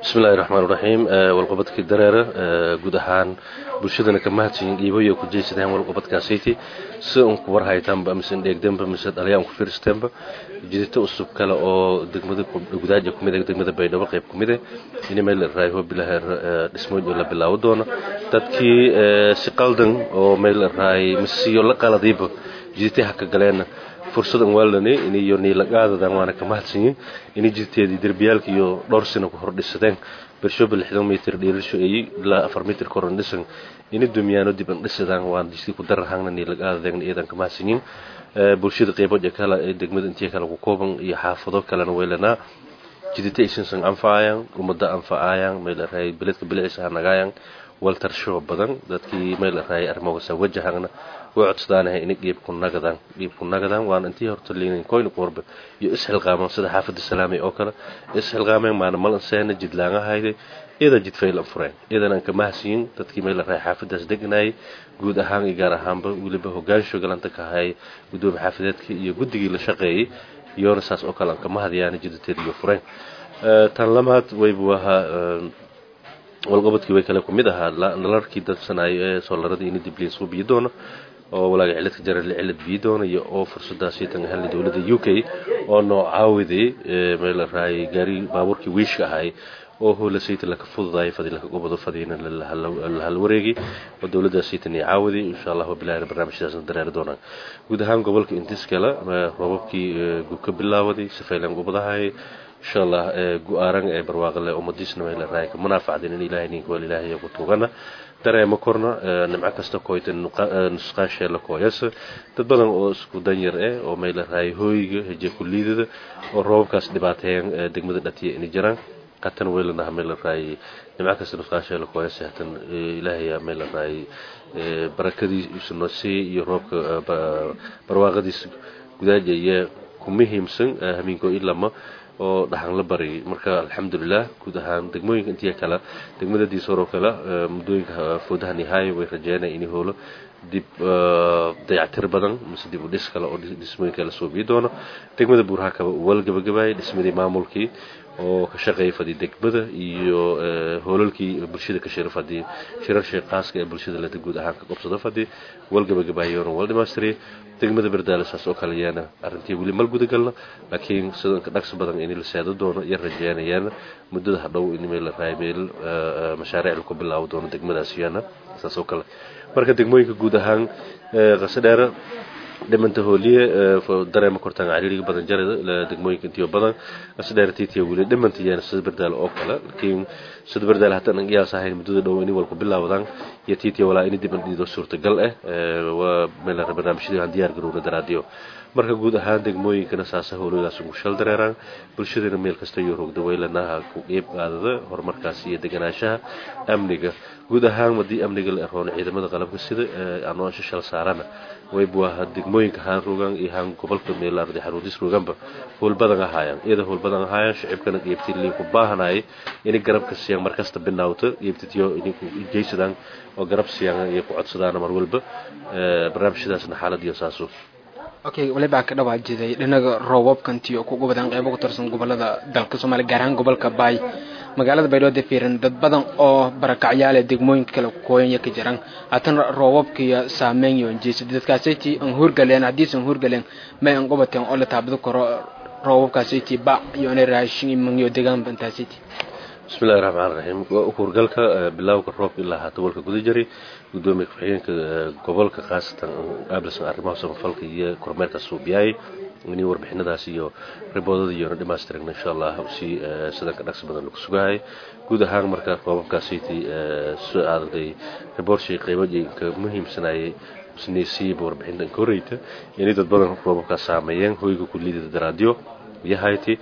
bismillahi raxmaan raxiim walqabadkii dareera guud ahaan bulshadana ka mahadsiyin dhiibayo ku jeysadeen walqabadkaasiti sida un ku warhaytaanba mise dheegdeenba mise dhalyaan ku fiirsteenba jidito usub kale oo degmada gudaaja kumid degmada baydhabo qayb kumid eh in meel raayo bilaheer dhismooyin la bilaabo doono dadkii si qaldan oo meel raay misiyo la qaladiiba jiditay haka galeena fursadan waalani iniyo niilagaadadan waana ka mahadsanyin ini jirteedii derbiyaalka iyo dhowr sano ku hordhisadeen bershoba lixdan mitir dhiilasho ay ilaa afar mitir koran dhisan ini dumiyaano dib an dhisadaan waan jidkii ku darahangna niilagaadadeegna iyadan ka mahadsanyin bulshada qeybood ee kale ee degmada intii kale ku kooban iyo xaafado kalena weylanaa jidita aysansan anfacayaan ummada anfacayaan meel raay beledka biliciisa hanagayaan waltarsho badan dadkii meel raay armogasa wajahangna way codsadaanahay inay dhiibku nagadaan dhiibku nagadaan waana intii horta liinin koyna qorbe iyo isxilqaaman sida xaafada salaamay oo kale isxilqaameen maana malanseena jidlaangahayday iyadan jidfaylan fureen iyadan aan ka mahadsiyin dadkii meel raay xaafadaas deganayay guud ahaan iyo gaar ahaanba weliba hogaansho galanta ka hayay gudoomiye xaafadeedka iyo guddigii la shaqeeyey iyoona saas oo kale aan ka mahadayaan jidateed iyo fureen tan lamaad waybu ahaa walqabadkii way kale ku mid ahaa nalarkii dadsanaayo ee soolarada ini dibliin suu biyi doono oo walaaga ciladka jarale cilad biyi doona iyo oo fursadaasi tan helnay dowladda u k oo noo caawiday meel raayay gaari baabuurkii wiishka ahay oo hoola saytan laka fududaay fadi laka gobado fadiina la hal wareegi oo dowladda saytan ay caawiday insha allah bilaahir barnaamijdaasna dareeri doonaan guud ahaan gobolka intis kale roobabkii gu ka bilaawaday sifaylan gobadahay insha allah gu-aaran ee barwaaqale ummadiisna meel raay ka munaafacdin in ilaahay ninka wal ilaahay ku tuugana dareema korna nimco kasta kooyta nusqaasheela kooyas dad badan oo isku danyar eh oo meel raay hooyiga heje kuliidada oo roobabkaas dhibaateeyeen degmada dhatiya inay jiraan hatan weylanaha meel raay nimco kasta nusqaasheela kooyas hatan ilaahay meel raay barakadii noo siiyey iyo roobka barwaaqadiis gudaaja iyo ku muhiimsan hamiinko ilama oo dhaxan la bariyay marka alxamdulilah guud ahaan degmooyinka intii kale degmada diisooroo kale muddooyinka foodaha nihaaya way rajeynaya inay hoolo dib dayactir badan mise dib u dhis kale oo dhismooyin kale soo bii doono degmada buuraha kaba wal gabagabaayay dhismadii maamulkii oo ka shaqeeyay fadii degmada iyo hoolalkii bulshada ka shira fadii shirarshii qaaska ee bulshada leta guud ahaan ka qabsado fadii wal gabagabaayoona wal dhimaystiriyay degmada berdaale saas oo kale yaana arrintii weli mal gudagalna laakiin sidanka dhaqsi badan in la seedo doono iyo rajeynayaan muddada hadhow in meel la raay meel mashaariic lagu bilaabo doono degmadaas yaana saas oo kale marka degmooyinka guud ahaan qasadheera dhimanta hooliye dareema kortaan cariiriga badan jarada degmooyinka intiyo badan qasadheera tiitiya weli dhimanta yaana sida berdaale oo kale laakiin sida berdaale hataan an qiyaas ahayn muddada dhow inay walku bilaawadaan iyo tiitiya walaa inay dib dhiido suurtagal ah waa meel barnaamijyadii aan diyaar garowna daraadiyo marka guud ahaan degmooyinkana saasa howladaas ugu shal dareeraan bulshadana meel kasta iyo rogda weylanaha ku qeyb qaadada horumarkaas iyo deganaanshaha amniga guud ahaan haddii amniga la eroon ciidamada qalabka sida aanoo shashal saarana waybu ahaa degmooyinka haan rogaan iyo haan gobolka meelardi xaruudis rogaanba howl badan ahaayaan iyada howl badan ahaayaan shacibkana qeybtii liinku baahanayay inay garabka siiyaan markasta binaawto qeybtitiyo ininku jeysadaan oo garab siiyaan iyo ku codsadaan mar walba barnaamijyadaasna xaaladiyo saaso okay walibaa ka dhawaa jiday dhinaga roobabkantii oo kugu badan qeybo ku tirsan gobolada dalka soomaaliya gaar ahaan gobolka baay magaalada baydhooda fiiran dad badan oo barakacyaale degmooyinka kale kooyanya ka jiraan haatana roobabkiiyo saameyn iyo jeesa dadkaasiti an hurgaleen haddiisan hurgaleen may an qobateen oo la taabado karo roobabkaasiti bac iyo inay raashin imanyo deegaanba intaasiti bismillahi raxmaan raxiim hurgalka bilowga roobka ilaa haata walka guda jiray gudoomiya ku-xigeenka gobolka khaasatan aabilsan arrimaha samafalka iyo kormeerka suubiyaay inay warbixinadaas iyo riboodada iyona dhimaystiragna insha allah si sidanka dhaqsi badan lagu sugahay guud ahaan marka roobabkaasiti soo aaday riboorshii qeybooyinka muhiimsanayay isnaysiiba warbixintan ka horreyta inay dad badan roobabkaas saameeyeen hoyga kuliyada daraadyo iyo hayti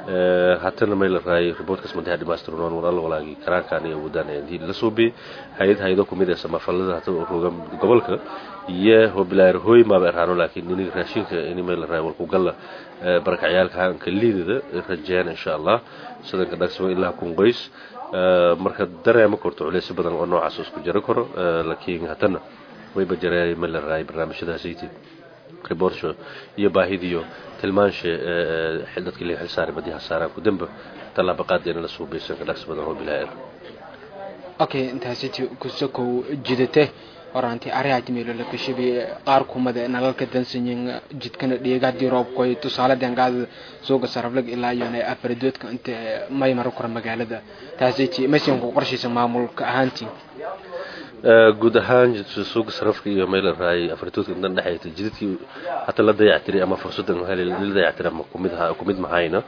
hatana may la raayay riboortkaas madaxa dhimaystirnoon walaal walaagii karaankaan iyo awoodaan intii la suubiyey hay-ad hay-ado kumid ee samafalada hata rogan gobolka iyo hobilaar hooy maaba eraano laakiin iniga raashinka ini may la raay walku galla barakacyaalka haanka liidada rajeen insha allah sidanka dhagsimo ilaa kun qoys marka dareema korto culeysyo badan oo noocaas isku jaro karo laakiin hatana wayba jareey may la raayay barnaamijyadaasaytii riborsho iyo baahidiyo tilmaanshe dadkii laga xilsaaray badiha saaraan ku damba tallaaba qaadeena la suubaysan ka dhaqsi badan oo bilaa okay intaasiti kusokow jidate horaantii arihaajmeelo la kashabi qaar kumada nalalka dansanyin jidkana dheegaadii roobkoy tusaale dengaada suuga saraflag ilaa iyo afaradoodka inta may maro kora magaalada taasiti masinka qorshaysa maamulka ahaantii guud ahaan suuga sarafka iyo meel raay afartoodka intan dhexayta jidadkii hata la dayactiray ama fursadan la dayactiray ama kumid kumid mahayna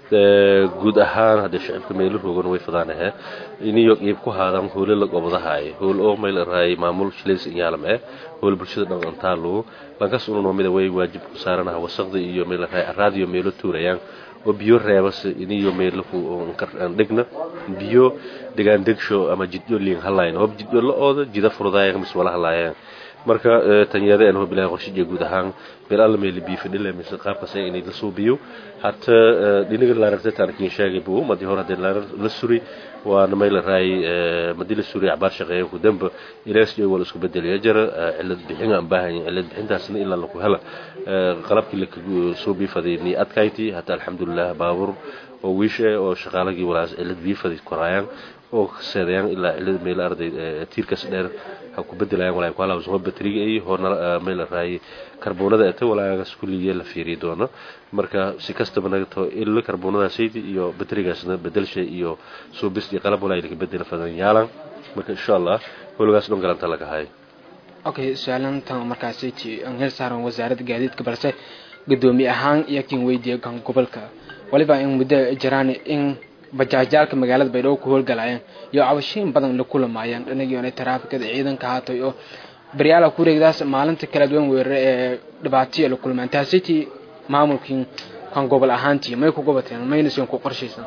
guud ahaan haddee shacibka meelo roogan way fadaanahe iniyo qiib ku haadaan hoole la gobadahaay hool oo meel raay maamul shilays inyaalam eh hool bulshada dhan antaalu lankas ununoo mida way waajib ku saaranaha wasaqda iyo meel raay araadiyo meelo tuurayaan oo biyo reebas iniyo meelaku aan dhigna biyo degaan degsho ama jidyo liin halayn hoob jidyo la ooda jida furdaayaan mis wala halaayaan marka tanyada aan hoob ilaahay qorshiga guud ahaan meel alla meel biyo fadhila mis qaabkaas inay la suubiyo hatta dhinaga la rartay taarkiin sheegay buu madii hore hadii la suri waana meel raay madii la suri abaar shaqeeyo ku damba ilaas iyo wala isku bedeliya jara cilad bixin aan baahan cilad bixintaasna ilaa lagu hela qalabkii la suubi fadini adkayti hatta alxamdulillah baabur oo wiishe oo shaqaalagii walaas cilad biyo fadid koraayaan oo seedayaan ilaa cilad meel arday tiirkas dheer ha ku bedelayaan walaa ku halaa soo batriga ay hoona meel raay karboonada ee walaagas kulliye la fiiri doono marka si kastaba naga too illa karboonada saydi iyo batrigaasna bedelshay iyo suubis iyo qalab walaa laga bedela fadan yaalan marka insha Allah howlgaas dhan galanta laga hayo okay su-aalantan markaasi aan hel saaran wasaaradda gaadiidka balse gudoomiye ahaan iyo kin weydiiya kan gobolka waliba in muddo jiraan in bajaajyaalka magaalada baydhabo ku howlgalayeen iyo cabashooyin badan la kulamaayeen dhinagiona taraafikada ciidanka haatay oo baryaala ku wareegdaas maalinta kala duwan weerare ee dhibaataya la kulmaan taasiti maamulkii kan gobol ahaantii may ku gobateen maynasen ku qorshaysan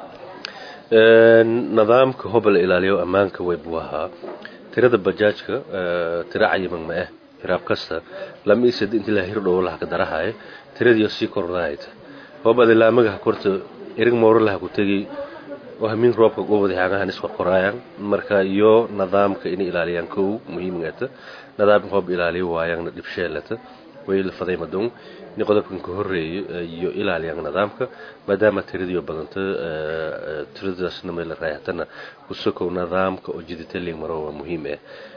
nidaamka hobol ilaaliyo ammaanka way buu ahaa tirada bajaajka tira cayiman ma ah hiraab kasta lama isad inta la hirdhow laha ka darahaye tiradii sii kordhaayta hobad ilaamaga korta irig mooro laha ku tegi وهمين روبك قوة حاجة هنسوا قرايا مركا يو نظامك إني إلاليان كو مهم جدا نظام هوب إلالي ويان دبشالة ويل فضي مدون نقدر كهري يو إلاليان نظامك ما دام تريد يو بدنت تريد أسنا من الرأيتنا وسكو نظامك وجدت اللي مروا مهمة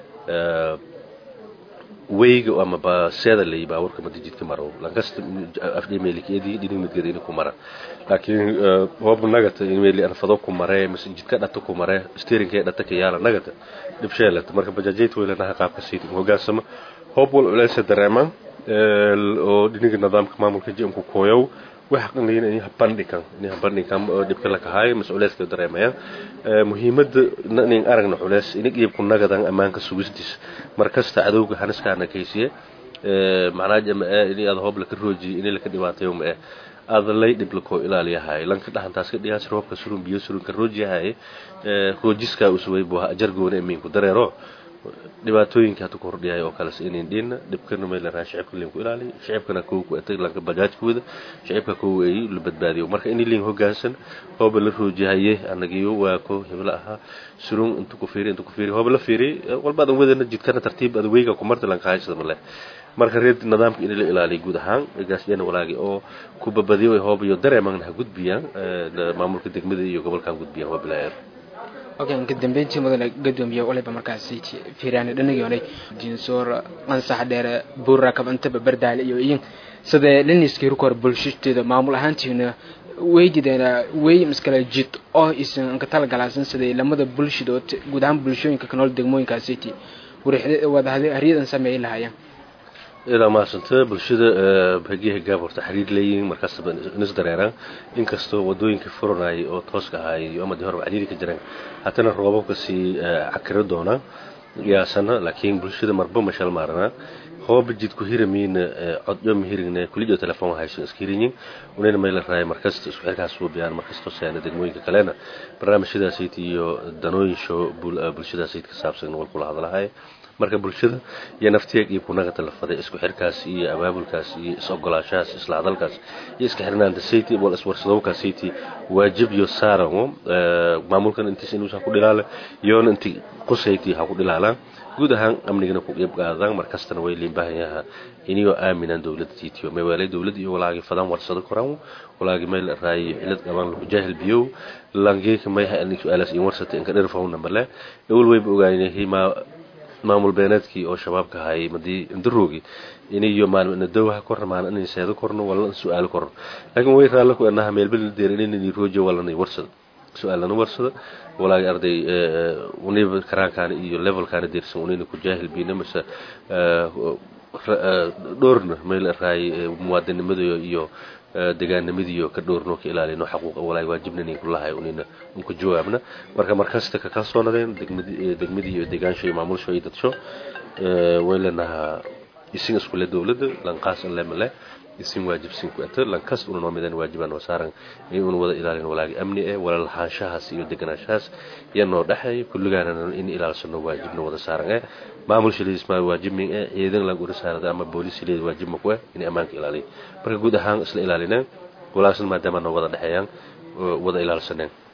weyga ama ba seeda lay baawarka mada jidka maro lankasta afdhemeelikeedii dhinig midgadini ku mara laakiin hoob nagata imeeli anfado ku mare mise jidka dhata ku mare steerinkee dhata ka yaala nagata dhibsheelata marka bajaajayt weylanaha qaabka siiti hogaansama hoob wal culeysa dareemaan oo dhiniga nidaamka maamulka jimku kooyow waxa qanayna in bandhigan in bandhigan dhibka la kahay mas'uuliyadka dareemayaan muhiimada in aragna culeys in qeybku nagadan ammaanka sugistis markasta cadowga haniskaana kaysiye macnaa jama in aad hoob la ka rooji in la ka dhibaatayo ma aad lay dhib la koo ilaaliyahay lanka dhaxantaas ka dhigaas roobka surun biyo surun ka roojiyahay roojiska usubay buu ajar goona iminku dareero dhibaatooyinka hadda ku hordhiyay oo kale inay dhinna dhibkana meel raashin shacabka leen ku ilaaliyo shacabkana koo ku atay lanka bajaajkooda shacabka koo ay la badbaadiyo marka in leen hoggaansan hooba la roojihaye anagiyo waa ko hebla aha surun inta ku fiiri inta ku fiiri hooba la fiiri walba adan wadana jidkana tartiib aad weyga ku marta lanka haysada male marka reed nidaamka in la ilaaliyo guud ahaan gaasiyana walaagi oo ku babadiyo ay hooba iyo dareeman ha gudbiyaan maamulka degmada iyo gobolkan gudbiyaan hooba la okay ka dambeyntii mudane gadoomiye waliba markaasi fiiraani dhanagiyoonay jinsoor qansax dheere buurakab intaba bardaale iyo iyin sida liniskii rukor bulshadeeda maamul ahaantiina weydideena wey miskale jid oo isan ka talagalaasan siday lamada bulshadood guud ahaan bulshooyinka ka nool degmooyinkaasiti wada haryadan sameeyi lahaayeen ilaa maasanta bulshada hagiha gaab horta xiriir leeyihiin markaasba nis dareeraan inkastoo wadooyinka furanayay oo tooska ahaay iyo amadii horeba cariiri ka jiraan haddana roobabka sii cakiro doonaa yaasana laakiin bulshada marba mashal maaranaa hooba jidku hiramiina codyo mahirigna kuliyo telefoon hayso iska hirinyin unayna meel raay markasta isku xirkaas suubiyaan markastoo seena degmooyinka kalena barnaamijyadaasayt iyo danooyin show bulshadaasayt ka saabsan wal kula hadlahay marka bulshada iyo naftiyeeg iyo kunagata la faday isku xirkaas iyo abaabulkaas iyo is-ogolaashahaas isla hadalkaas iyo iska xirnaanta city wal iswarsadowka city waajib iyo saaran maamulkan intiis inuusan ku dhilaale iyoona inti qusayti ha ku dhilaalaan guud ahaan amnigana ku qeyb qaadaan markastana way liin baahan yahaa iniyoo aaminaan dowladda titiyo meewaalay dowladda iyo walaagi fadaan warsado koraan walaagi meel raayi cilad qabaan lagu jaahil biyow langeeka mayha anig su-aalaas in warsata inka dherfawna male ewel wayba ogaanyahay maa maamul beeneedkii oo shabaabka hayay madii indaroogi iniyo maalmina dowha korna maalin inay seedo korno wala su-aalo korno laakiin way raallo ku anaha meelbel deer inayni roojo walana warsada su-aalana warsada walaagi arday uniba karaankaana iyo levelkaana deersan unayna ku jaahil biina mase dhowrna meel raay muwaadinimada iyo degaanimadiiyo ka dhowrno ka ilaalino xaquuqa walaagi waajibnani kulahay unayna unku jawaabna marka markasta ka kalsoonadeen degmadii iyo degaansho iyo maamulsho iyo dadsho way leenahaa isin iskule dowladda lanqaas alle male isin waajibsin ku ato lankast una noo midaan waajibaan noo saaran in una wada ilaalin walaagi amni eh wala lahaanshahaas iyo deganaanshahaas iyo noo dhexeey kulligaana in ilaalsano waajibna wada saaran eh maamul shiliis ma waajibmin eh ciidan lang ura saarada ama booliis shiliis waajib ma ku eh in ammaanka ilaaliyo marka guud ahaan isla ilaalineen walaasan maadaama noo wada dhexeeyaan wada ilaalsaneen